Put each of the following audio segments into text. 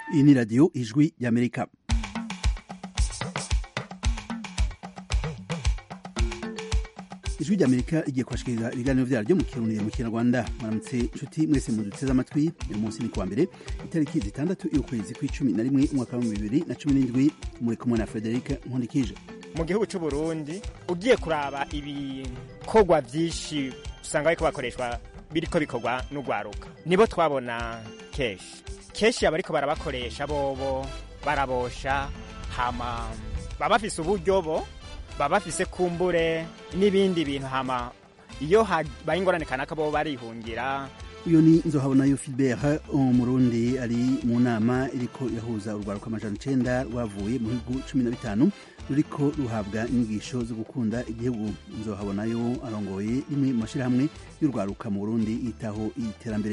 iyi ni radiyo ijwi y'amerika ijwi ry'amerika rigiye kubashikiriza ibiganiro vyaryo mu kirundi mu kinyarwanda maramutse nshuti mwese muduteze amatwi uyu munsi ni kuwa mbere itariki zitandatu y'ukwezi kw'icumi na rimwe umwaka wa bibiri na cumi n'indwi muri kumwe na frederic nkundikije mu gihugu cy'u Burundi ugiye kuraba ibikorwa byinshi usanga bariko bakoreshwa biriko bikorwa n'ugwaruka nibo twabona kenshi kenshi abariko barabakoresha bobo barabosha hama baba bafise uburyo bo baba bafise kumbure n'ibindi bintu hama iyo habaye ingorane kanaka bobo barihungira uyu ni nzohabonayo filibert umurundi ari mu nama iriko irahuza urwaruka amajana icenda rwavuye mu bihugu cumi na bitanu ruriko ruhabwa inyigisho zo gukunda igihugu nzohabonayo arongoye rimwe mu mashirahamwe y'urwaruka mu burundi yitaho iterambere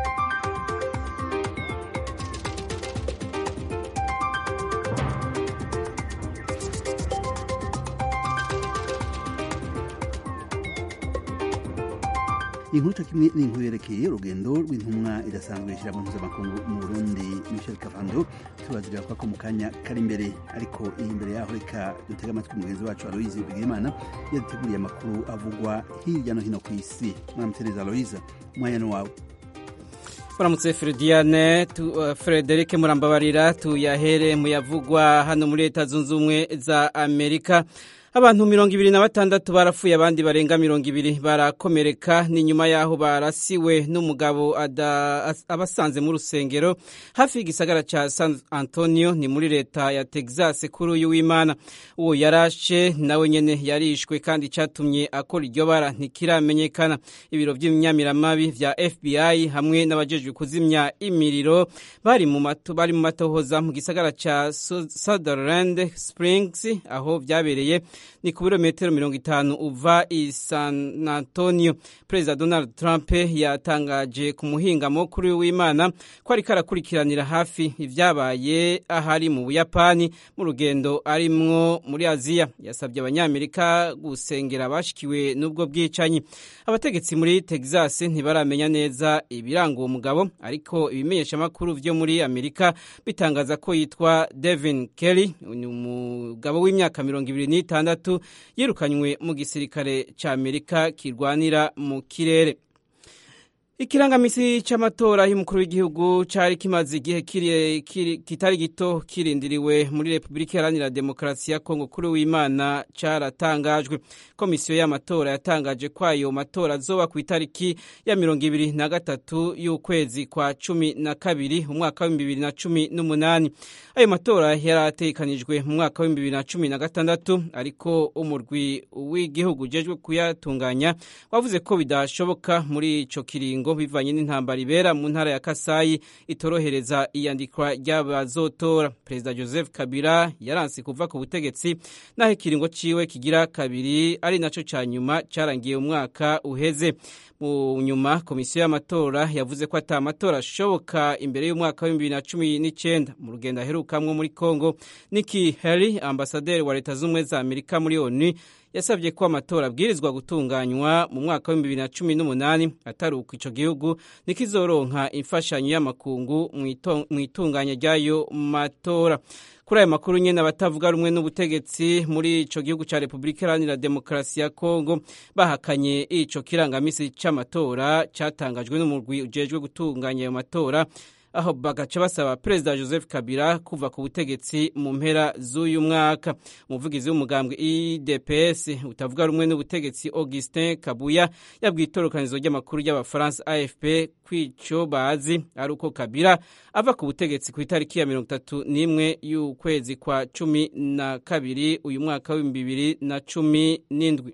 inkuru co kimwe n'inkuru yerekeye urugendo rw'intumwa idasanzwe ishirahamwe mpuzamakungu mu burundi michel kavando turazirira kwako mu kanya kari imbere ariko iyi imbere yaho reka dutega amatwi mugenzi wacu aloise bigirimana yaduteguriye amakuru avugwa hirya no hino ku isi mwaramutereza aloise umwanya ni wawe Muramutse Frediane tu, uh, Frederic Murambabarira tuyahere muyavugwa hano muri leta zunze ubumwe za Amerika abantu mirongo ibiri na batandatu barapfuye abandi barenga mirongo ibiri barakomereka ni nyuma yaho barasiwe n'umugabo abasanze mu rusengero hafi y'igisagara ca San Antonio ni muri leta ya Texas kuri uyu w'Imana uwo yarashe nawe nyene yarishwe kandi catumye akora iryo bara ntikiramenyekana ibiro vy'imyamiramabi vya FBI hamwe n'abajejwe kuzimya imiriro bari mu mato bari mu matohoza mu gisagara ca Sutherland Springs aho vyabereye ni ku birometero mirongo itanu uva i San Antonio. Perezida Donald Trump yatangaje ku muhingamo kuri w'Imana ko ariko arakurikiranira hafi ivyabaye ahari mu Buyapani mu rugendo arimwo muri Aziya. Yasabye abanyamerika gusengera abashikiwe n'ubwo bwicanyi. Abategetsi muri Texas ntibaramenya neza ibiranga uwo mugabo, ariko ibimenyeshamakuru vyo muri Amerika bitangaza ko yitwa Devin Kelly, ni umugabo w'imyaka mirongo ibiri n'itanu gatandatu yirukanywe mu gisirikare ca Amerika kirwanira mu kirere ikirangamisi c'amatora y'umukuru w'igihugu cari kimaze igihe kitari gito kirindiriwe muri Republika Iharanira Demokarasi ya Kongo kuri w'Imana caratangajwe komisiyo y'amatora yatangaje ko ayo matora azoba ku itariki ya mirongo ibiri na gatatu y'ukwezi kwa cumi na kabiri umwaka w'ibihumbi bibiri na cumi n'umunani ayo matora yarategekanijwe mu mwaka w'ibihumbi bibiri na cumi na gatandatu ariko umurwi w'igihugu ujejwe kuyatunganya wavuze ko bidashoboka muri ico kiringo bivanye n'intambara ibera mu ntara ya Kasayi itorohereza iyandikwa ry'abazotora perezida Joseph Kabila yaranse kuva ku butegetsi naho ikiringo ciwe kigira kabiri ari naco ca nyuma carangiye umwaka uheze mu nyuma komisiyo y'amatora yavuze ko ata amatora ashoboka imbere y'umwaka wa bibiri na cumi n'icyenda mu rugendo aherukamwo muri Congo Nikki Haley ambasaderi wa leta z'ubumwe za Amerika muri ONU yasabye ko amatora abwirizwa gutunganywa mu mwaka wa bibiri na cumi n'umunani atari uko ico gihugu nikizoronka imfashanyo y'amakungu mu itunganya ry'ayo matora kuri ayo makuru nyene abatavuga rumwe n'ubutegetsi muri ico gihugu ca Republika Iharanira Demokarasi ya Kongo bahakanye ico kirangamisi c'amatora catangajwe n'umurwi ujejwe gutunganya ayo matora aho bagaca basaba perezida Joseph Kabila kuva ku butegetsi mu mpera z'uyu mwaka umuvugizi w'umugambwe IDPS utavuga rumwe n'ubutegetsi Augustin Kabuya yabwiye itorokanizo ry'amakuru y'abafaransa AFP kwico bazi ari uko Kabila ava ku butegetsi ku itariki ya mirongo itatu n'imwe y'ukwezi kwa cumi na kabiri uyu mwaka w'ibihumbi bibiri na cumi n'indwi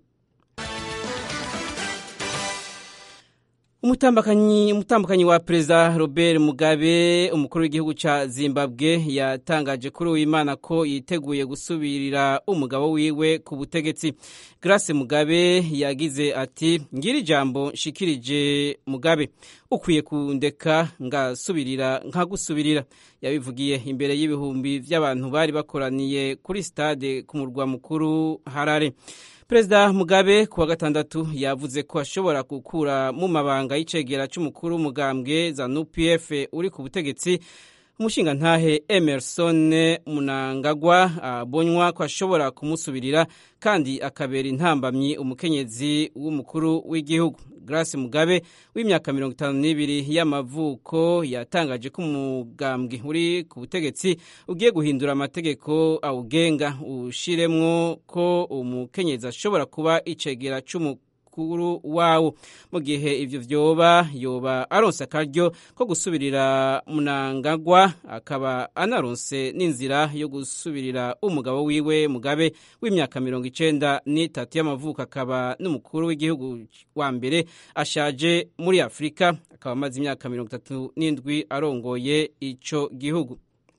umutambakanyi umutambakanyi wa perezida Robert Mugabe umukuru w'igihugu ca Zimbabwe yatangaje kuri uwimana ko yiteguye gusubirira umugabo wiwe ku butegetsi Grace Mugabe yagize ati ngira ijambo nshikirije Mugabe ukwiye kundeka ngasubirira nkagusubirira yabivugiye imbere y'ibihumbi by'abantu bari bakoraniye kuri stade ku murwa mukuru Harare perezida mugabe kuwa gatandatu yavuze ko ashobora gukura mu mabanga y'icegera c'umukuru w'umugambwe zanu pf uri ku butegetsi umushingantahe emerson munangagwa abonywa ko ashobora kumusubirira kandi akabera intambamyi umukenyezi w'umukuru w'igihugu grace mugabe w'imyaka mirongo itanu n'ibiri y'amavuko yatangaje ko umugambwe uri ku butegetsi ugiye guhindura amategeko awugenga ushiremwo ko umukenyezi ashobora kuba icegera c'umukuru mukuru wawo mu gihe ivyo vyoba yoba aronse akaryo ko gusubirira munangagwa akaba anaronse n'inzira yo gusubirira umugabo wiwe mugabe w'imyaka mirongo icenda n'itatu y'amavuko akaba n'umukuru w'igihugu wa mbere ashaje muri afurika akaba amaze imyaka mirongo itatu n'indwi arongoye ico gihugu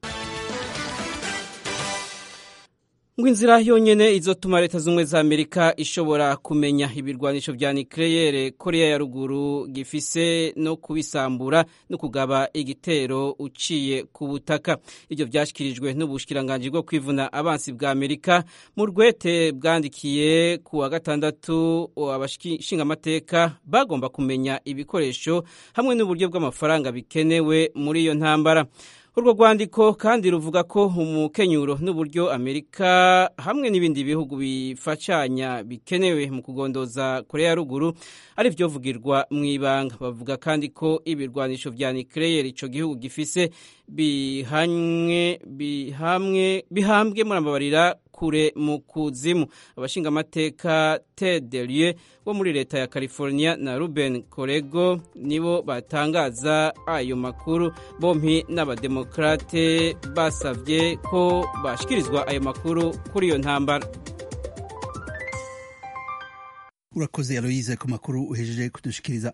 ngo inzira yonyene izotuma leta z'ubumwe za amerika ishobora kumenya ibirwanisho vya nikleyere korea ya ruguru gifise no kubisambura no kugaba igitero uciye ku butaka ivyo vyashikirijwe n'ubushikiranganji bwo kwivuna abansi bwa amerika mu rwete bwandikiye ku wa gatandatu abashingamateka bagomba kumenya ibikoresho hamwe n'uburyo bw'amafaranga bikenewe muri iyo ntambara urwo rwandiko kandi ruvuga ko umukenyuro n'uburyo amerika hamwe n'ibindi bihugu bifashanya bikenewe mu kugondoza korea ya ruguru ari byo vugirwa mu ibanga bavuga kandi ko ibirwanisho vya nikleyeri ico gihugu gifise bihanywe bihamwe bihambwe murambabarira kure mu kuzimu abashingamateka Ted Delie wo muri leta ya California na Ruben Korego nibo batangaza ayo makuru bompi n'abademokrate basavye ko bashikirizwa ayo makuru kuri iyo ntambara urakoze aloyize ku makuru uhejeje kudushikiriza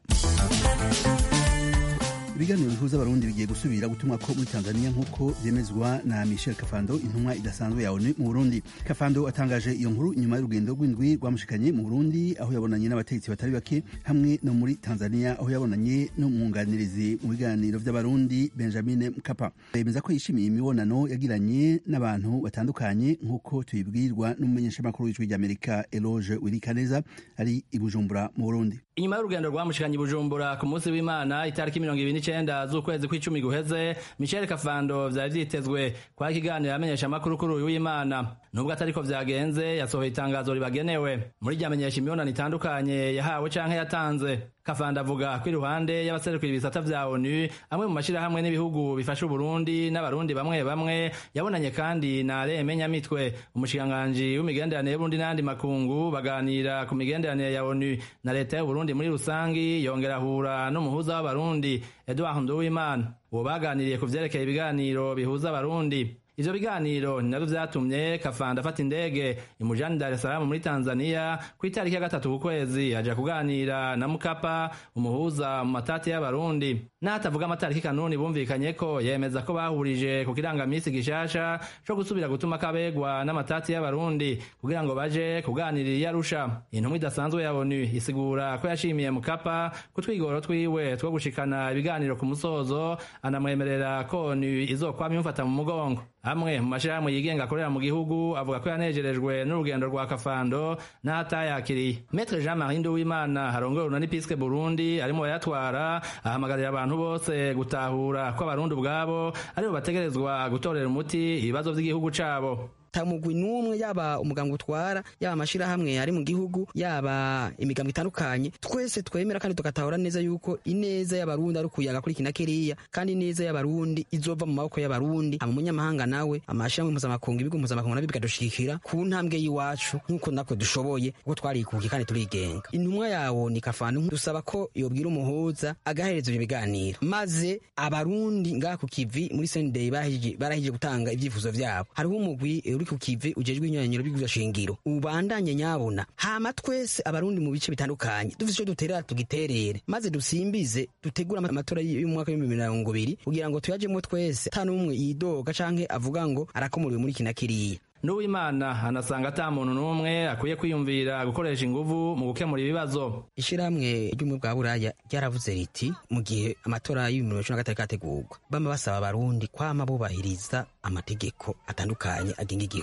ibiganiro bihuza abarundi bigiye gusubira gutumwa ko muri tanzania nk'uko byemezwa na michel kafando intumwa idasanzwe ya onu mu burundi kafando atangaje iyo nkuru nyuma y'urugendo rw'indwi rwamushikanye mu burundi aho yabonanye n'abategetsi batari bake hamwe no muri tanzania aho yabonanye n'umwunganirizi mu biganiro vy'abarundi benjamin mkapa bemeza ko yishimiye imibonano yagiranye n'abantu batandukanye nk'uko tubibwirwa n'umumenyeshamakuru w'ijwi ry'amerika eloge wirikaneza ari i bujumbura mu burundi inyuma y'urugendo rwamushikanye i bujumbura ku munsi w'imana itariki mirongo ibiri n'icenda z'ukwezi kw'icumi guheze michel kafando vyari vyitezwe kwari ikiganiro amenyesha amakuru kuri uyu w'imana nubwo atariko vyagenze yasohoye itangazo ribagenewe muri ryamenyesha imibonano itandukanye yahawe canke yatanze kafanda avuga ko iruhande y'abaserukira ibisata vya onu amwe mu mashirahamwe n'ibihugu bifasha uburundi n'abarundi bamwe bamwe yabonanye kandi na reme nyamitwe umushikiranganji w'imigenderanire y'uburundi n'andi makungu baganira ku migenderanire ya onu na leta y'uburundi muri rusangi yongera ahura n'umuhuza w'abarundi edouard nduwimana uwo baganiriye ku vyerekeye ibiganiro bihuza abarundi ivyo biganiro ni navyo vyatumye kafanda afata indege imujani dar es salaam muri tanzania ku itariki ya gatatu ku kwezi aja kuganira na mukapa umuhuza mu matati y'abarundi n'atavuga amatariki kanuni bumvikanye ko yemeza ko bahurije ku kirangamisi gishasha co gusubira gutuma kabegwa n'amatati y'abarundi kugira ngo baje kuganirira iyo arusha intumwa idasanzwe ya onu isigura ko yashimiye mukapa ku twigoro twiwe two gushikana ibiganiro ku musozo anamwemerera ko onu izokwama imufata mu mugongo amwe mu mashirahamwe yigenga akorera mu gihugu avuga ko yanejerejwe n'urugendo rwa kafando n'ahatayakiriye metre jean marie nduwimana harongoye urunani piske burundi arimo bayatwara ahamagarira abantu bose gutahura ko abarundi ubwabo aribo bategerezwa gutorera umuti ibibazo vy'igihugu cabo tamugwi n'umwe yaba umuganga utwara yaba amashirahamwe ari mu gihugu yaba imigambwe itandukanye twese twemera kandi tugatahura neza yuko ineza y'abarundi ari ukuyaga kuri kina kiriya kandi ineza y'abarundi izova mu maboko y'abarundi ama munyamahanga nawe amashirahamwe mpuzamakungu ibigo mpuzamakungu nabyo bikadushigikira ku ntambwe y'iwacu nk'uko natwe dushoboye kuko twarikukiye kandi turigenga intumwa yawo ni kafanu dusaba ko yobwira umuhuza agahereza ibyo biganiro maze abarundi ngaha ku kivi muri sendey barahije gutanga ibyifuzo vyabo hariho umugwi uri ku kivi ujejwe inyanyiro b'igwiza shingiro ubandanye nyabona hama twese abarundi mu bice bitandukanye dufise ico duterera tugiterere maze dusimbize dutegura amatora y'umwaka w'ibihumbi mirongo ibiri kugira ngo tuyajemwo twese ata n'umwe yidoga canke avuga ngo arakomuriwe muri kina kiriya n'uwimana anasanga ata muntu n'umwe akwiye kwiyumvira gukoresha inguvu mu gukemura ibibazo ishirahamwe ry'ubumwe bwa buraya ryaravuze riti mu gihe amatora y'ibihumbi bibiri na gatatu kategurwa bama basaba abarundi kwama bubahiriza amategeko atandukanye agenga igihugu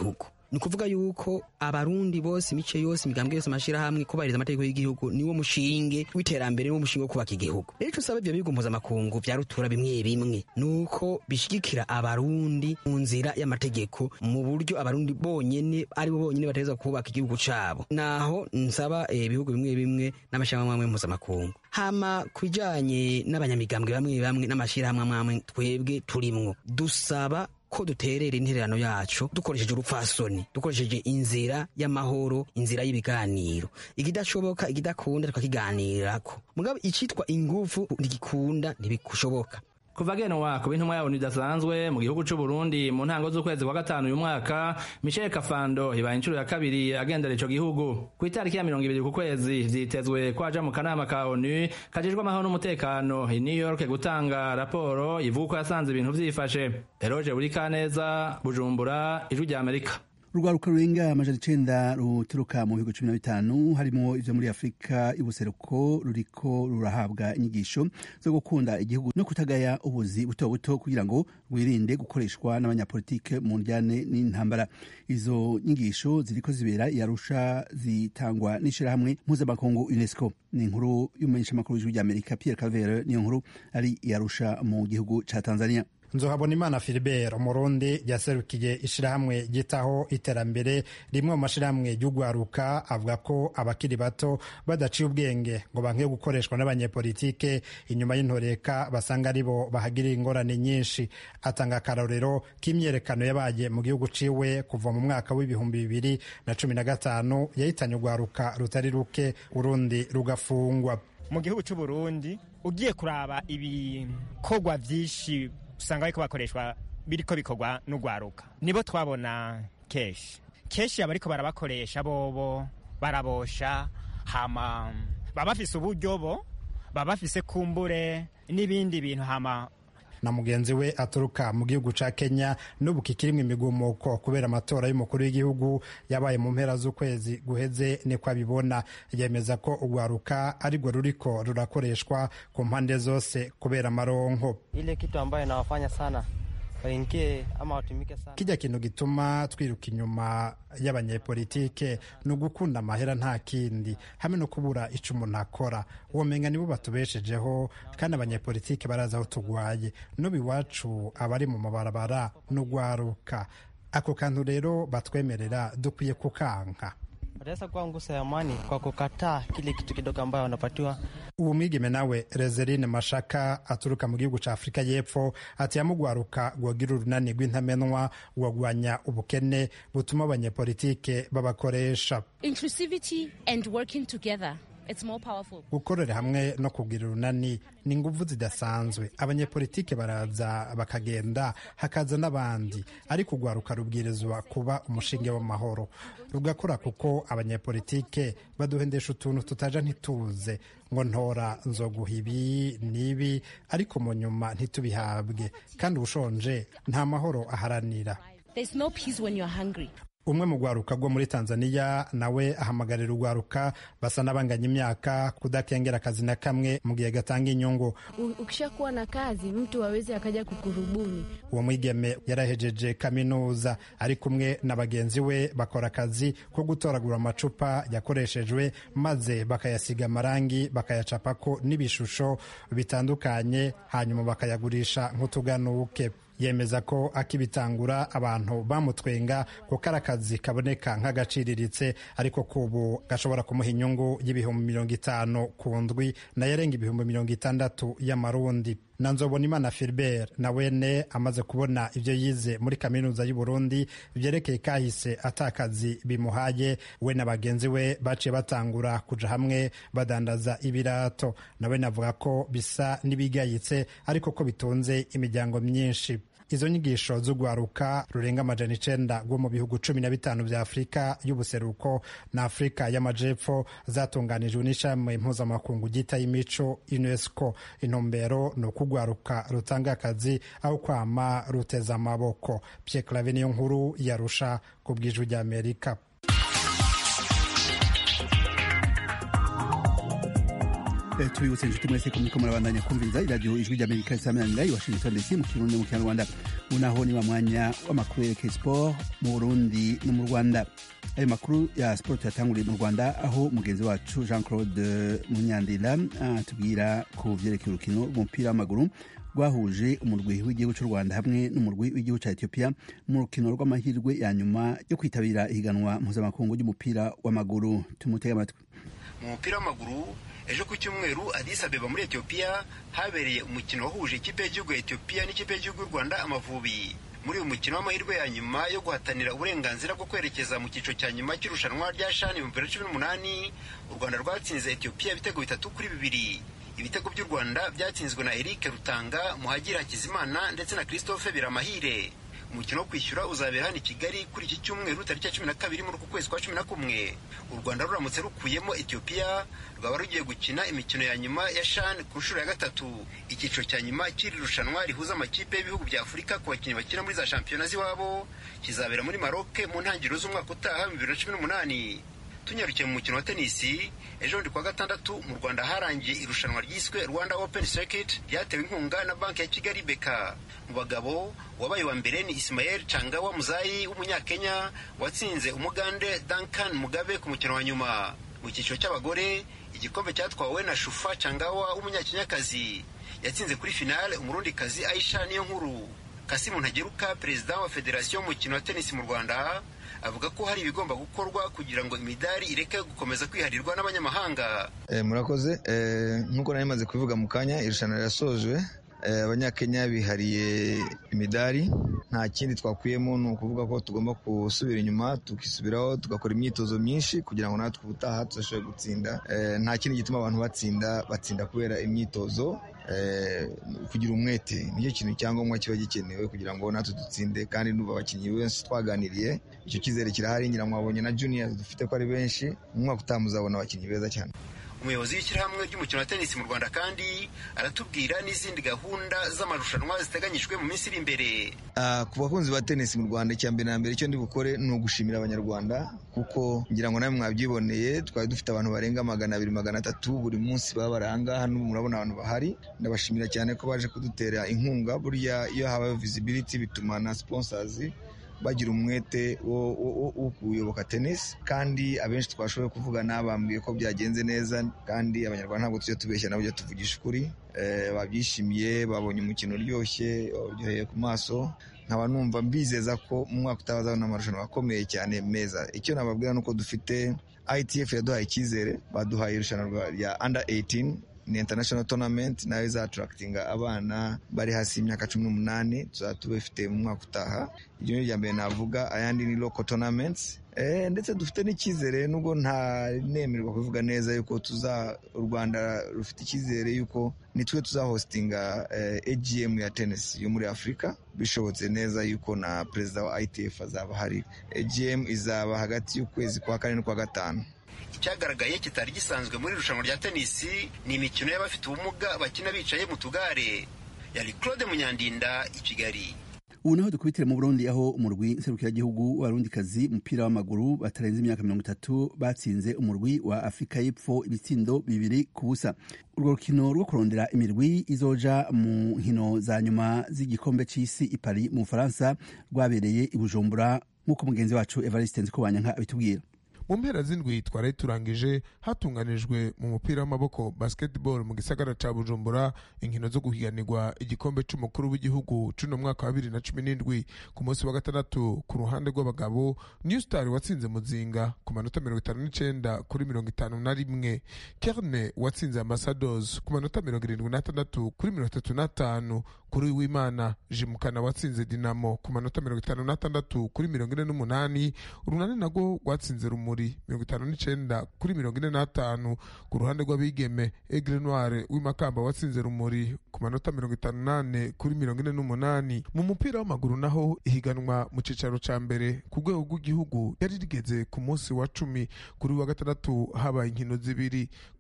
ni ukuvuga yuko abarundi bose imice yose imigambwe yose amashirahamwe kubahiriza amategeko y'igihugu niwo mushinge w'iterambere niwo mushinge wo kubaka igihugu rero ico usaba ivyo bihugu mpuzamakungu vya rutura bimwe bimwe nuko bishigikira abarundi mu nzira y'amategeko mu buryo abarundi bonyene ari bo bonyene bategerezwa kubaka igihugu cabo naho nsaba ibihugu bimwe bimwe n'amashirahamwe amwe mpuzamakungu hama ku bijanye n'abanyamigambwe bamwe bamwe n'amashirahamwe amwe twebwe turimwo dusaba ko duterera intererano yacu dukoresheje urupfasoni dukoresheje inzira y'amahoro inzira y'ibiganiro ikidashoboka ikidakunda tukakiganirako mugabo icitwa ingufu ntigikunda ntibishoboka kuva genwa ku bintumwa yabo idasanzwe mu gihugu c'u Burundi mu ntango z'ukwezi kwa gatanu uyu mwaka Michel Kafando ibaye inshuro ya kabiri agendera ico gihugu ku itariki ya mirongo ibiri ku kwezi vyitezwe ko aja mu kanama ka ONU kajejwe amahoro n'umutekano i New York gutanga raporo ivuga ko yasanze ibintu vyifashe Eroge Burikaneza Bujumbura ijwi rya Amerika urwaruka rurenga amajana icenda ruturuka mu bihugu cumi na bitanu harimo ivyo muri afurika y'ubuseruko ruriko rurahabwa inyigisho zo gukunda igihugu no kutagaya ubuzi buto buto kugira ngo rwirinde gukoreshwa n'abanyapolitike mu njyane n'intambara izo nyigisho ziriko zibera yarusha zitangwa n'ishirahamwe mpuzamakungu unesco ni inkuru y'umumenyeshamakuru w'ijwi ry'amerika pierre cavere niyo nkuru ari yarusha mu gihugu ca tanzania nzohabona imana filibert umurundi yaserukiye ishirahamwe ryitaho iterambere rimwe mu mashirahamwe y'ugwaruka avuga ko abakiri bato badaciye ubwenge ngo bankiye gukoreshwa n'abanyepolitike inyuma y'intoreka basanga aribo bahagirira ingorane nyinshi atanga akarorero k'imyerekano yabaye mu gihugu ciwe kuva mu mwaka w'ibihumbi bibiri na cumi na gatanu yahitanye ugwaruka rutari ruke urundi rugafungwa mu gihugu c'uburundi ugiye kuraba ibikorwa vyinshi usanga bariko bakoreshwa biriko bikorwa n'ugwaruka nibo twabona keshi keshi abariko barabakoresha bobo barabosha hama baba bafise uburyo bo baba bafise kumbure n'ibindi bintu hama na mugenzi we aturuka mu gihugu ca Kenya n'ubu kikirimwo imigumuko kubera amatora y'umukuru w'igihugu yabaye mu mpera z'ukwezi guheze niko abibona yemeza ko urwaruka arirwo ruriko rurakoreshwa ku mpande zose kubera amaronko ile kitu ambayo inawafanya sana waingie ama watumike sana kijya kintu gituma twiruka inyuma y'abanyepolitike ni ugukunda amahera nta kindi hamwe no kubura ico umuntu akora uwo menga nibo batubeshejeho kandi abanyepolitike barazi aho tugwaye n'ubu iwacu abari mu mabarabara n'ugwaruka ako kantu rero batwemerera dukwiye kukanka wataweza kuwa nguso ya amani kwa kukataa kile kitu kidogo ambayo wanapatiwa uwo mwigeme nawe rezerine mashaka aturuka mu gihugu ca afurika y'epfo ati yamugwaruka gwogira urunani rw'intamenwa gwagwanya ubukene butuma abanyepolitike babakoresha inclusivity and working together it's more powerful gukorera hamwe no kugira urunani ni inguvu zidasanzwe abanyepolitike baraza bakagenda hakaza n'abandi ariko urwaruka rubwirizwa kuba umushinge w'amahoro rugakora kuko abanyepolitike baduhendesha utuntu tutaja ntituze ngo ntora nzoguha ibi n'ibi ariko mu nyuma ntitubihabwe kandi ubushonje nta mahoro aharanira there's no peace when you're hungry umwe mu rwaruka rwo muri tanzania nawe ahamagarira urwaruka basa n'abanganya imyaka kudakengera akazi na kamwe mu gihe gatanga inyungu ukishakuwa na kazi mtu awezi akaja kukurubuni uwo mwigeme yarahejeje kaminuza ari kumwe na bagenzi we bakora akazi ko gutoragura amacupa yakoreshejwe maze bakayasiga amarangi bakayacapako n'ibishusho bitandukanye hanyuma bakayagurisha nk'utuganuke yemeza ko akibitangura abantu bamutwenga kuko ari akazi kaboneka nk'agaciriritse ariko kubu gashobora kumuha inyungu y'ibihumbi mirongo itanu ku ndwi nayo arenga ibihumbi mirongo itandatu y'amarundi na nzobonimana filibert na wene amaze kubona ibyo yize muri kaminuza y'u Burundi byerekeye kahise atakazi bimuhaye we na bagenzi we baciye batangura kuja hamwe badandaza ibirato nawe navuga ko bisa n'ibigayitse ariko ko bitunze imiryango myinshi izo nyigisho z'urwaruka rurenga amajana icenda rwo mu bihugu cumi na bitanu vya afurika y'ubuseruko na afurika y'amajepfo zatunganijwe n'ishami mpuzamakungu ryitaye imico unesco intumbero ni uko urwaruka rutanga akazi aho kwama ruteza amaboko pye clave niyo nkuru yarusha ku bwijwi ry'amerika Eh, tubibutse inshuti mwese ko muriko murabandanya kumviriza iradiyo ijwi ry'amerika isaminanira i washington dc mu kirundi mu kinyarwanda unaho ni wa mwanya w'amakuru yerekeye sport mu burundi no mu rwanda ayo makuru ya sport yatanguriye mu rwanda aho mugenzi wacu jean claude munyandila atubwira ku vyerekeye urukino rw'umupira w'amaguru rwahuje umurwi w'igihugu cy'u rwanda hamwe n'umurwi w'igihugu cya ethiopia mu rukino rw'amahirwe ya nyuma yo kwitabira ihiganwa mpuzamakungu ry'umupira w'amaguru tumutege amatwi mu mupira w'amaguru ejo ku cyumweru Addis Abeba muri Ethiopia habereye umukino wahuje ikipe y'igihugu ya Ethiopia n'ikipe y'igihugu y'u Rwanda Amavubi muri uyu mukino w'amahirwe ya nyuma yo guhatanira uburenganzira bwo kwerekeza mu cyiciro cya nyuma cy'irushanwa rya shani mu bibiri na cumi n'umunani u Rwanda rwatsinze Ethiopia ibitego bitatu kuri bibiri ibitego by'u Rwanda byatsinzwe na Eric Rutanga Muhagira Hakizimana ndetse na Christophe Biramahire umukino wo kwishyura uzabera hano i kigali kuri iki cyumweru tariki ya cumi na kabiri muri uku kwezi kwa cumi na kumwe u rwanda ruramutse rukuyemo etiyopiya rwaba rugiye gukina imikino ya nyuma ya shan ku nshuro ya gatatu icyiciro cya nyuma cy'iri rushanwa rihuza amakipe y'ibihugu bya afurika ku bakinnyi bakina muri za shampiyona z'iwabo kizabera muri maroke mu ntangiriro z'umwaka utaha mu bibiri na cumi n'umunani tunyarukiye mu mukino wa tenisi ejo bundi kuwa gatandatu mu rwanda harangiye irushanwa ryiswe rwanda open circuit ryatewe inkunga na banki ya kigali beka mu bagabo wabaye wa mbere ni ismael changawa muzayi w'umunyakenya watsinze umugande duncan mugabe ku mukino wa nyuma mu cyiciro cy'abagore igikombe cyatwawe na shufa changawa w'umunyakenyakazi yatsinze kuri finale umurundikazi aisha niyo nkuru kasimu ntageruka perezida wa federasiyo y'umukino wa tenisi mu rwanda avuga ko hari ibigomba gukorwa kugira ngo imidari ireke gukomeza kwiharirwa n'abanyamahanga Eh, murakoze Eh, nk'uko nari maze kubivuga mu kanya irushanwa rirasojwe Eh, abanyakenya bihariye imidari nta kindi twakuyemo ni ukuvuga ko tugomba gusubira inyuma tukisubiraho tugakora imyitozo myinshi kugira ngo natwe ubutaha tuzashobore gutsinda Eh, nta kindi gituma abantu batsinda batsinda kubera imyitozo eh, kugira umwete nicyo kintu cyangombwa kiba gikenewe kugira ngo natwe dutsinde kandi nuba abakinnyi benshi twaganiriye icyo cyizere kirahari ngira mwabonye na juniors dufite ko ari benshi mu mwaka utaha muzabona abakinnyi beza cyane umuyobozi w'ishyirahamwe ry'umukino wa tenisi mu rwanda kandi aratubwira n'izindi gahunda z'amarushanwa ziteganyijwe mu minsi iri imbere Ah, ku bakunzi ba tenisi mu rwanda icya mbere na mbere icyo ndi bukore ni ugushimira abanyarwanda kuko ngira ngo nawe mwabyiboneye twari dufite abantu barenga magana abiri magana atatu buri munsi baba bari ahangaha n'ubu murabona abantu bahari ndabashimira cyane ko baje kudutera inkunga burya iyo habayeho visibility bituma na sponsors bagira umwete wo wo- wo- wo kuyoboka tennis kandi abenshi twashoboye kuvugana bambwiye ko byagenze neza kandi abanyarwanda ntabwo tujya tubeshya nabo tujya tuvugisha ukuri Eh, babyishimiye babonye umukino uryoshye uryoheye ku maso nkaba numva mbizeza ko mu mwaka utaha bazabona amarushanwa akomeye cyane meza icyo nababwira ni uko dufite ITF yaduhaye icyizere baduhaye irushanwa rya under 18 ni international tournament nayo izatarakitinga abana bari hasi y'imyaka cumi n'umunani tuzaba tubifite mu mwaka utaha iryo ni irya mbere navuga ayandi ni local tournaments Eh, ndetse dufite n'icyizere nubwo nta nemerwa kuvuga neza yuko tuza u rwanda rufite icyizere yuko nitwe tuzahostinga eh, agm ya tennis yo muri afurika bishobotse neza yuko na perezida wa itf azaba hari agm izaba hagati y'ukwezi kwa kane n'ukwa gatanu icyagaragaye kitari gisanzwe muri irushanwa rya tenisi ni imikino y'abafite ubumuga bakina bicaye mu tugare yari claude munyandinda i kigali ubu naho dukubitire mu burundi aho umurwi nserukiragihugu w'abarundikazi umupira w'amaguru batarenze imyaka mirongo itatu batsinze umurwi wa afurika y'epfo ibitsindo bibiri ku busa urwo rukino rwo kurondera imirwi izoja mu nkino za nyuma z'igikombe c'isi i paris mu bufaransa rwabereye i bujumbura nk'uko mugenzi wacu evariste nzikobanyanka abitubwira mu mpera z'indwi twari turangije hatunganijwe mu mupira w'amaboko basketball mu gisagara ca bujumbura inkino zo guhiganirwa igikombe c'umukuru w'igihugu c'uno mwaka wa bibiri na cumi n'indwi ku munsi wa gatandatu ku ruhande rw'abagabo new star watsinze muzinga ku manota mirongo itanu n'icenda kuri mirongo itanu na rimwe kerne watsinze ambassados ku manota mirongo irindwi n'atandatu kuri mirongo itatu n'atanu kuri w'imana jimukana watsinze dinamo ku manota mirongo itanu n'atandatu kuri mirongo ine n'umunani urunani nagwo rwatsinze rumuri mirongo itanu n'icenda kuri mirongo ine n'atanu ku ruhande rw'abigeme egre noire w'imakamba watsinze rumuri ku manota mirongo itanu n'ane kuri mirongo ine n'umunani mu mupira w'amaguru naho ihiganwa mu cicaro ca mbere ku rwego rw'igihugu yari rigeze ku munsi wa cumi kuri wa gatandatu habaye inkino zibiri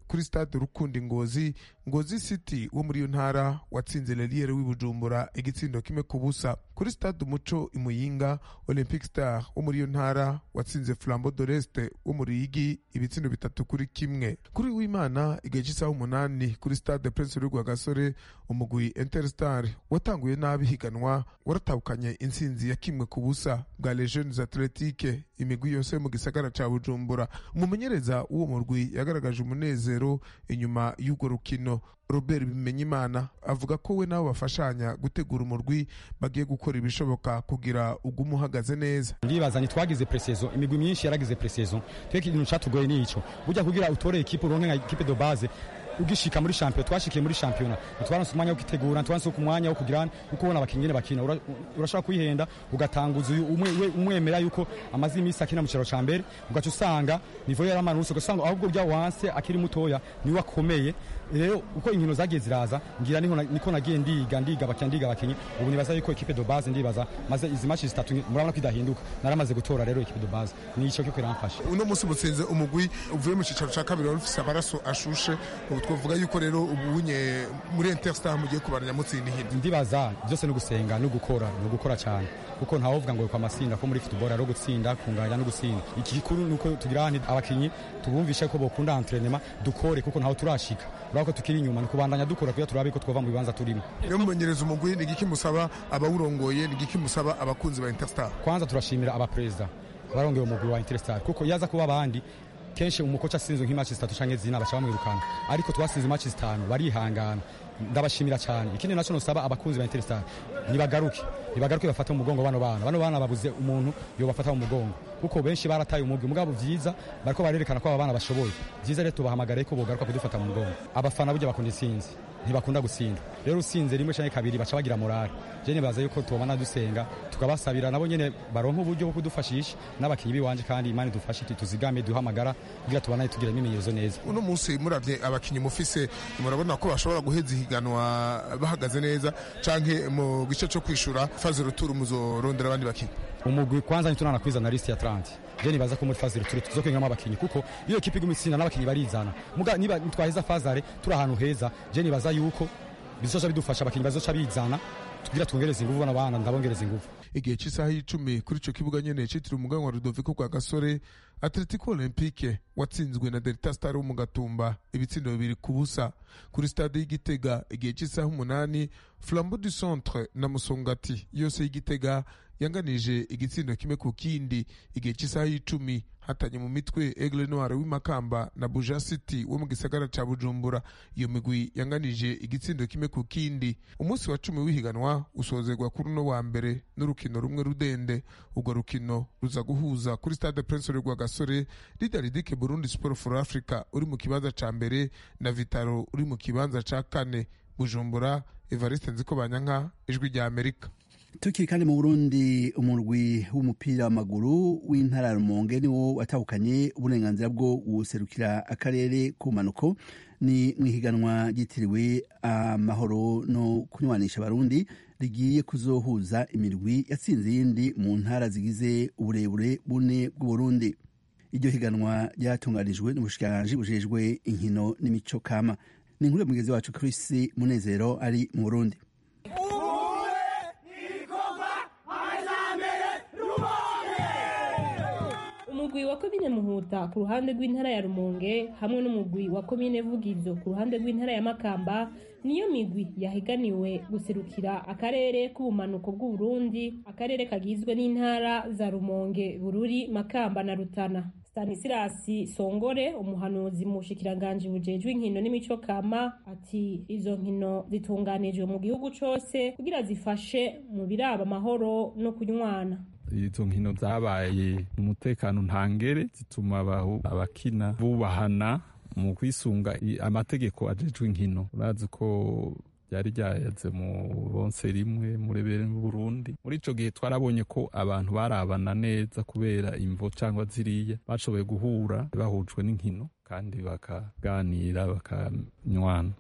kuri stade rukundi ngozi ngozi city wo muri iyo ntara watsinze leliere w'ibujumbura igitsindo kimwe ku busa kuri stade umuco imuyinga olympic star wo muri iyo ntara watsinze flambo doreste wo mu ruyigi ibitsindo bitatu kuri kimwe kuri w'imana igihe cy'isaha umunani kuri stade prince rwigwa gasore umugwi interstar watanguye nabi higanwa waratahukanye intsinzi ya kimwe ku busa bwa legiones athletique imigwi yose yo mu gisagara ca bujumbura umumenyereza w'uwo murwi yagaragaje umunezero inyuma y'urwo rukino robert bimenyimana avuga ko we nabo bafashanya gutegura umurwi bagiye gukora ibishoboka kugira ugume uhagaze neza ndibaza ntitwagize presezo imigwi myinshi yaragize presezo tweke ikintu catugoye nico burya kugira utore ekipe uronke nka ekipe de base ugishika muri champion twashikiye muri championa twaronse umwanya wo kwitegura twaronse umwanya wo kugira uko ubona abakinnyi nyene bakina urashobora kwihenda ugatanguza uyu umwemera yuko amaze iminsi akina mu cicaro ca mbere ugaca usanga nivo yaramanutse ugasanga ahubwo bya wanse akiri mutoya niwe akomeye rero uko inkino zagiye ziraza ngira niho niko nagiye ndiga ndiga abakinnyi ndiga abakinnyi ubu nibaza yuko ekipe de base ndibaza maze izi match zitatu murabona ko idahinduka naramaze gutora rero ekipe de base nico kiko iramfasha uno munsi mutsinze umugwi uvuye mu cicaro ca kabiri wari ufise amaraso ashushe ubu twavuga yuko rero ubunye muri interstar mugiye kubaranya mutsinda ihindi ndibaza byose no gusenga no gukora no gukora cyane kuko ntawovuga ngo kwa masinda ko muri football ari gutsinda kunganya no gutsinda iki gikuru nuko tugira abakinyi tubumvishe ko bokunda entraînement dukore kuko ntaho turashika urako tukiri inyuma nikubandanya dukora kugira turabe ko twova mu bibanza turimo iyo mumenyereza umugwi ni igiki musaba abawurongoye ni igiki musaba abakunzi ba interstar kwanza turashimira abaperezida barongeye umugwi wa interstar kuko yaza kuba abandi kenshi umukoca asinzwe nk'imaci zitatu canke zina baca bamwirukana ariko twasinze imaci zitanu barihangana ndabashimira cyane ikindi naco nosaba abakunzi ba interstar nibagaruke nibagaruke bafata mu mugongo bano bana bano bana babuze umuntu yobafata mu mugongo kuko benshi barataye umugwi mugabo vyiza bariko barerekana ko aba bana bashoboye vyiza rero tubahamagare ko bogaruka kudufata mu mugongo abafana burya bakunda intsinzi ntibakunda gutsinda rero usinze rimwe canke kabiri baca bagira morale je nibaza yuko tubona dusenga tukabasabira nabo nyene baronka uburyo bwo kudufashisha n'abakinyi biwanje kandi imana idufashe tuzigame duhamagara kugira tubana tugira imimenyerezo neza uno munsi muravye abakinyi mufise murabona ko bashobora guheza ihiganwa bahagaze neza canke mu gice co kwishura faze ruturu muzorondera abandi bakinyi umugwi kwanza nitunana kwizana list ya 30 je nibaza ko muri faze ruturu tuzokwengamo abakinyi kuko iyo ekipe iguma itsinda n'abakinyi barizana muga niba twaheza fazare turi ahantu heza je nibaza yuko bizoca bidufasha abakinyi bazoca bizana tugira twongereza inguvu bana bana ndabongereza inguvu igihe cy'isaha y'icumi kuri ico kibuga nyene citiriwe umuganwa wa Rudoviko kwa Gasore Atletico Olympique watsinzwe na Delta Star wo mu Gatumba ibitsindo bibiri ku busa kuri stade y'Igitega igihe cy'isaha umunani Flambeau du Centre na Musongati yose y'Igitega yanganije igitsindo kimwe ku kindi igihe cy'isaha y'icumi hatanye mu mitwe Aigle Noir w'imakamba na Buja City wo mu gisagara ca Bujumbura iyo migwi yanganije igitsindo kimwe ku kindi umunsi wa cumi w'ihiganwa usozerwa kuri uno wa mbere n'urukino rumwe rudende urwo rukino ruza guhuza kuri stade Prince rwa Gasore Lidaridike Burundi Sport for Africa uri mu kibanza ca mbere na Vitaro uri mu kibanza ca kane Bujumbura Evariste Nzikobanyanka ijwi rya Amerika tukiri kandi mu burundi umurwi w'umupira w'amaguru w'intara ya rumonge niwo watahukanye uburenganzira bwo guserukira akarere k'umanuko ni mu ihiganwa ryitiriwe amahoro no kunywanisha abarundi rigiye kuzohuza imirwi yatsinze iyindi mu ntara zigize uburebure bune bw'uburundi iryo higanwa ryatunganijwe n'ubushikiranganji bujejwe inkino n'imico kama ni inkuru ya mugenzi wacu Chris Munezero ari mu Burundi umugwi wa komine muhuta ku ruhande rw'intara ya rumonge hamwe n'umugwi wa komine vugizo ku ruhande rw'intara ya makamba niyo migwi yahiganiwe guserukira akarere k'ubumanuko bw'uburundi akarere kagizwe n'intara za rumonge bururi makamba na rutana stanisirasi songore umuhanuzi mu bushikiranganji bujejwe inkino n'imico kama ati izo nkino zitunganijwe mu gihugu cose kugira zifashe mu biraba amahoro no kunywana izo nkino zabaye umutekano ntangere zituma abakina bubahana mu kwisunga amategeko ajejwe inkino urazi ko byari ryayaze mu bonse rimwe murebere mu Burundi muri ico gihe twarabonye ko abantu barabana neza kubera imvo cyangwa ziriya bashoboye guhura bahujwe n'inkino kandi bakaganira bakanywana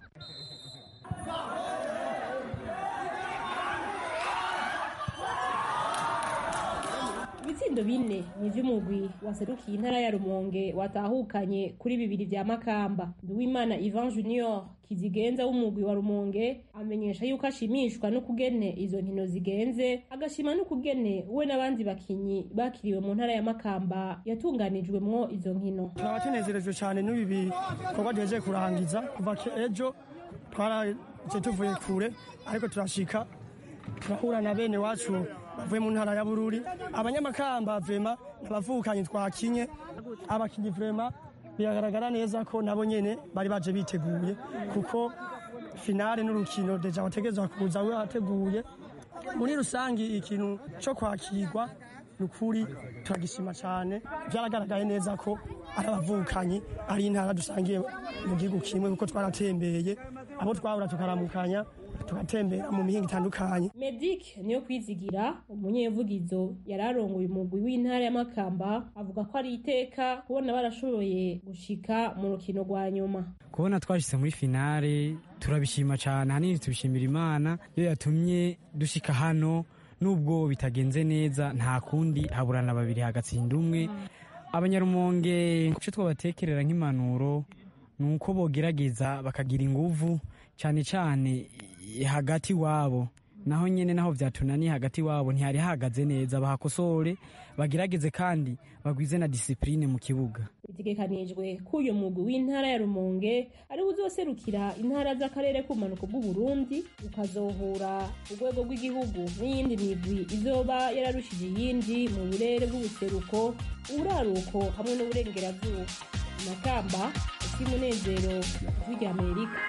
ibitsindo ibitsindo bine ni ivy'umugwi waserukiye intara ya rumonge watahukanye kuri bibiri vya makamba nduwimana ivan junior kizigenza w'umugwi wa rumonge amenyesha yuko ashimishwa n'ukugene izo nkino zigenze agashima n'ukugene we n'abandi bakinyi bakiriwe mu ntara ya makamba yatunganijwemwo izo nkino turaba tunezerejwe cyane n'ibi bikorwa duhejeje kurangiza kuva ejo twaraje tuvuye kure ariko turashika turahura na bene wacu bavuye mu ntara ya bururi abanyamakamba vema n'abavukanye twakinye abakinyi vema biragaragara neza ko nabo nyene bari baje biteguye kuko finale n'urukino deja wategerezwa kuza we wateguye muri rusangi ikintu co kwakirwa nukuri turagishima cyane byaragaragaye neza ko ari abavukanyi ari intara dusangiye mu gihugu kimwe kuko twaratembeye abo twahura tukaramukanya tugatembera mu mihinga itandukanye medic niyo kwizigira umunyevugizo yari arongoye umugwi w'intara ya makamba avuga ko ari iteka kubona barashoboye gushika mu rukino rwa nyuma kubona twashyize muri finale turabishima cyane ahanini tubishimira imana iyo yatumye dushika hano nubwo bitagenze neza nta kundi haburana babiri hagatsinda umwe abanyarumonge icyo twabatekerera nk'impanuro ni uko bogerageza bakagira inguvu cyane cyane hagati wabo naho nyine naho byatunaniye hagati wabo ntihari hahagaze neza bahakosore bagerageze kandi bagwize na disipurine mu kibuga bitegekanijwe ko uyu mugwi w'intara ya rumonge ari uzoserukira intara z'akarere k'ubumanuko bw'uburundi ukazohura urwego rw'igihugu n'iyindi migwi izoba yararushije iyindi mu burere bw'ubuseruko uburaruko hamwe n'uburengerazuba amakamba umunezero ijwi rya amerika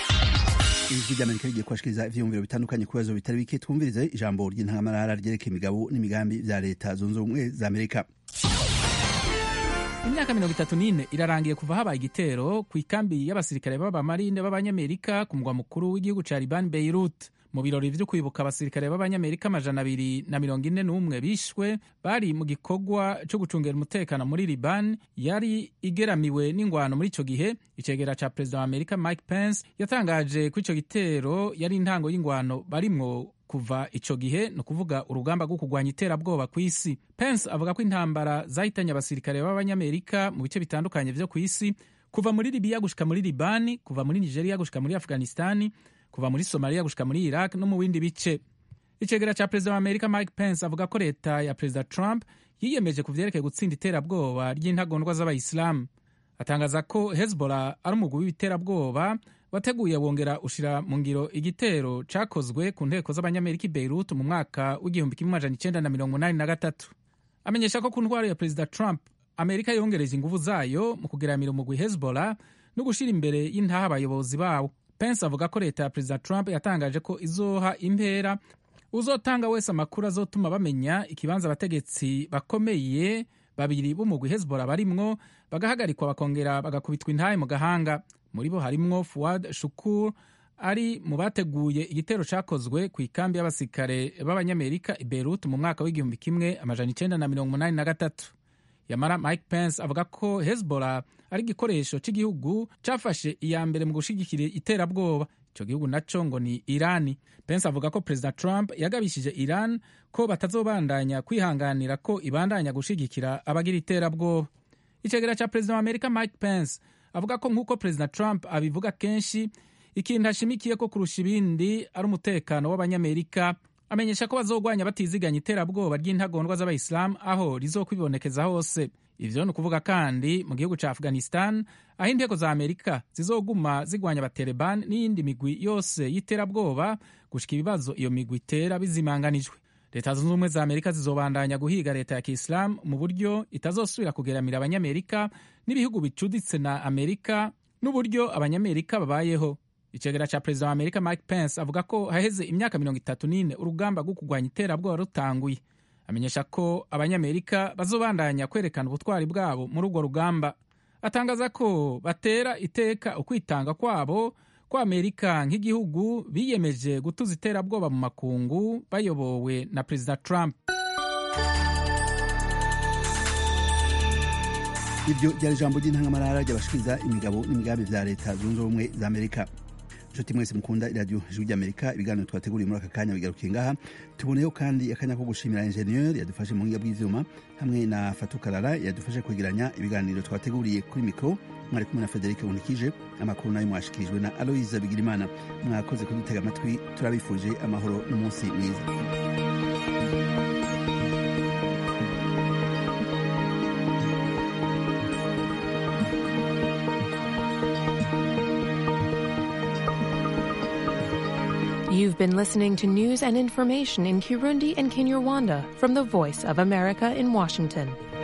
ijwi ry'amerika rigiye kubashikiriza ivyiyumviro bitandukanye ku bibazo bitari bike twumvirize ijambo ry'intangamarara ryerekeye imigabo n'imigambi vya leta zunze ubumwe za amerika imyaka mirongo itatu n'ine irarangiye kuva habaye igitero ku ikambi y'abasirikare b'abamarine b'abanyamerika ku mugwa mukuru w'igihugu ca liban beirut mu birori vyo kwibuka abasirikare b'abanyamerika amajana abiri na mirongo ine n'umwe bishwe bari mu gikorwa co gucungera umutekano muri liban yari igeramiwe n'ingwano muri ico gihe icegera ca perezida wa amerika mike pence yatangaje ko ico gitero yari intango y'ingwano barimwo kuva ico gihe ni ukuvuga urugamba rwo kurwanya iterabwoba ku isi pence avuga ko intambara zahitanye abasirikare b'abanyamerika mu bice bitandukanye vyo ku isi kuva muri libiya gushika muri libani kuva muri nigeria gushika muri afghanistani kuva muri somaliya gushika muri iraq no mu bindi bice icegera ca perezida wa amerika mike pence avuga ko leta ya perezida trump yiyemeje ku vyerekeye gutsinda iterabwoba ry'intagondwa z'abayisilamu atangaza ko hezbollah ari umugwi w'iterabwoba wateguye wongera ushira mu ngiro igitero cakozwe ku nteko z'abanyamerika i beirut mu mwaka w'igihumbi kimwe amajana icenda na mirongo inani na gatatu amenyesha ko ku ntwaro ya perezida trump amerika yongereje inguvu zayo mu kugeramira umugwi hezbollah no gushira imbere y'intaha abayobozi bawo pence avuga ko leta ya perezida trump yatangaje ko izoha impera uzotanga wese amakuru azotuma bamenya ikibanza abategetsi bakomeye babiri b'umugwi hezbollah barimwo bagahagarikwa bakongera bagakubitwa intahe mu gahanga muri bo harimwo fuad shukur ari mu bateguye igitero cakozwe ku ikambi y'abasirikare b'abanyamerika i beirut mu mwaka w'igihumbi kimwe amajana icenda na mirongo umunani na gatatu yamara mike pence avuga ko hezbollah ari igikoresho cy'igihugu cyafashe iya mbere mu gushigikira iterabwoba icyo gihugu naco ngo ni irani pence avuga ko perezida trump yagabishije iran ko batazobandanya kwihanganira ko ibandanya gushigikira abagira iterabwoba icegera cya perezida wa amerika mike pence avuga ko nk'uko perezida trump abivuga kenshi ikintu ashimikiye ko kurusha ibindi ari umutekano w'abanyamerika amenyesha ko bazogwanya batiziganya iterabwoba ry'intagondwa z'abayisilamu aho rizokwibonekeza hose ivyo ni ukuvuga kandi mu gihugu ca afghanistan aho inteko za amerika zizoguma zigwanya abatereban n'iyindi migwi yose y'iterabwoba gushika ibibazo iyo migwi itera bizimanganijwe leta zunze ubumwe za amerika zizobandanya guhiga leta ya kisilamu mu buryo itazosubira kugeramira abanyamerika n'ibihugu bicuditse na amerika n'uburyo abanyamerika babayeho icegera ca perezida wa amerika mike pence avuga ko haheze imyaka mirongo itatu n'ine urugamba rwo kurwanya iterabwoba rutanguye amenyesha ko abanyamerika bazobandanya kwerekana ubutwari bwabo muri urwo rugamba atangaza ko batera iteka ukwitanga kwabo ko amerika nk'igihugu biyemeje gutuza iterabwoba mu makungu bayobowe na perezida trump iryo ryari ijambo ry'intangamarara ry'abashikiriza imigabo n'imigambi vya leta zunze ubumwe za amerika inshuti mwese mukunda iradiyo ijwi ry'amerika ibiganiro twateguriye muri aka kanya bigarukiye ngaha tuboneyeho kandi akanya ko gushimira enjeniyeri yadufashe mu buhinga bw'ivyuma hamwe na fatukarara yadufashe kwegeranya ibiganiro twateguriye kuri mikoro mwari kumwe na federike bunikije amakuru nayo mwashikirijwe na aloyiza bigirimana mwakoze kudutega amatwi turabifuje amahoro n'umunsi mwiza You've been listening to news and information in Kirundi and Kinyarwanda from the Voice of America in Washington.